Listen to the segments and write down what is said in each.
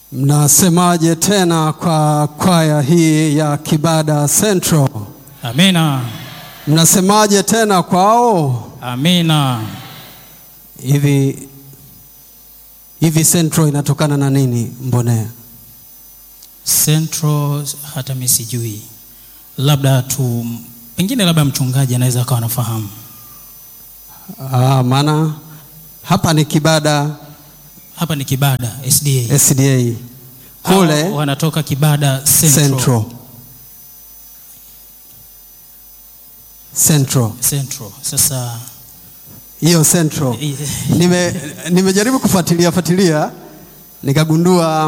Mnasemaje tena kwa kwaya hii ya Kibada Central? Amina. Mnasemaje tena kwao? Amina. Hivi hivi Central inatokana na nini Mbonea? Central hata mimi sijui, labda tu pengine, labda mchungaji anaweza akawa anafahamu. Ah, maana hapa ni Kibada Hapa ni Kibada SDA, SDA, Hawa kule wanatoka Kibada Central. Central. Central. Central. Sasa Hiyo Central. Nime nimejaribu kufuatilia fuatilia nikagundua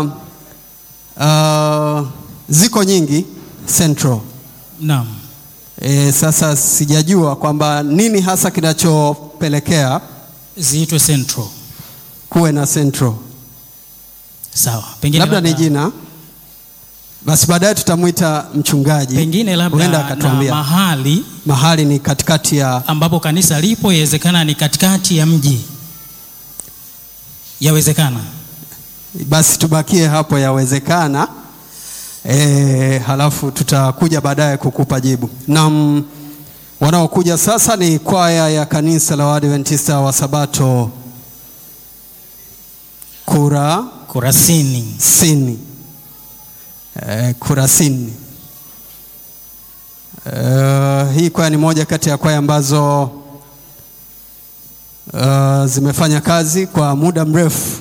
uh, ziko nyingi Central. naam, E, sasa sijajua kwamba nini hasa kinachopelekea ziitwe Central. kuwe na Central. Sawa, pengine Labda ni jina, basi baadaye tutamwita mchungaji, pengine huenda labda na akatuambia mahali mahali ni katikati ya ambapo kanisa lipo, yawezekana ni katikati ya mji, yawezekana. basi tubakie hapo, yawezekana. E, halafu tutakuja baadaye kukupa jibu. Na wanaokuja sasa ni kwaya ya kanisa la Waadventista wa Sabato Kurasini. Kurasini. E, Kurasini. E, hii kwaya ni moja kati ya kwaya ambazo uh, zimefanya kazi kwa muda mrefu.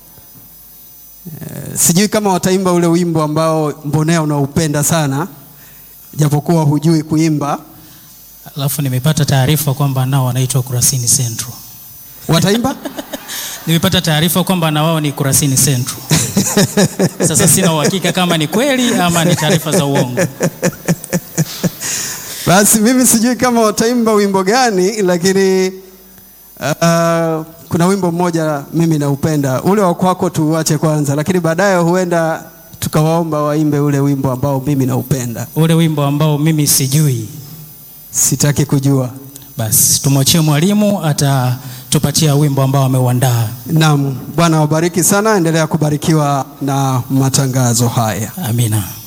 E, sijui kama wataimba ule wimbo ambao Mbonea unaupenda sana japokuwa hujui kuimba. Alafu nimepata taarifa kwamba nao wanaitwa Kurasini Central. Wataimba? Nimepata taarifa kwamba na wao ni Kurasini Central. Sasa sina uhakika kama ni kweli ama ni taarifa za uongo. Basi mimi sijui kama wataimba wimbo gani, lakini uh, kuna wimbo mmoja mimi naupenda, ule wa kwako tuuache kwanza, lakini baadaye huenda tukawaomba waimbe ule wimbo ambao mimi naupenda. Ule wimbo ambao mimi sijui, Sitaki kujua. basi tumwachie mwalimu atatupatia wimbo ambao ameuandaa. Naam, Bwana wabariki sana, endelea kubarikiwa na matangazo haya. Amina.